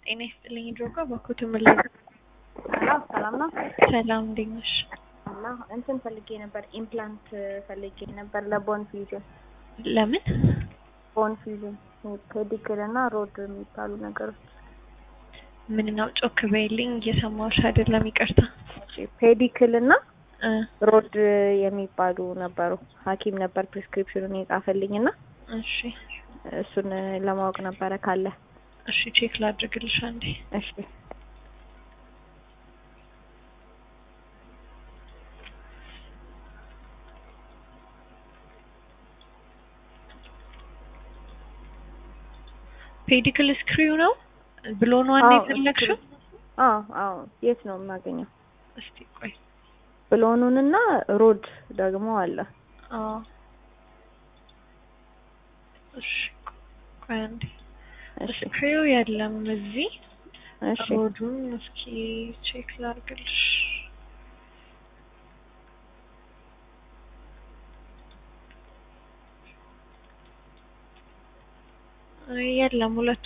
ጤና ይስጥልኝ ድሮጋ በኩት ምልኝ ሰላም ሰላም ነው። ሰላም እንዴት ነሽ? እና እንትን ፈልጌ ነበር ኢምፕላንት ፈልጌ ነበር ለቦን ፊውዥን ለምን? ቦን ፊውዥን ፔዲክል እና ሮድ የሚባሉ ነገሮች ምን ነው ጮክ በይልኝ እየሰማሁሽ አይደለም ይቅርታ ፔዲክል እና እ ሮድ የሚባሉ ነበሩ። ሐኪም ነበር ፕሪስክሪፕሽኑን የጻፈልኝ እና እሺ እሱን ለማወቅ ነበረ ካለ። እሺ ቼክ ላድርግልሽ አንዴ እሺ ፔዲክል ስክሪው ነው ብሎን ዋን አዎ፣ የፈለግሽው? አዎ አዎ። የት ነው የማገኘው? እስቲ ቆይ ብሎኑን እና ሮድ ደግሞ አለ። አዎ እሺ ቆይ አንዴ እሺ ስክሪው የለም እዚህ እሺ ሮዱን እስኪ ቼክ ላድርግልሽ አይ የለም ሁለቱ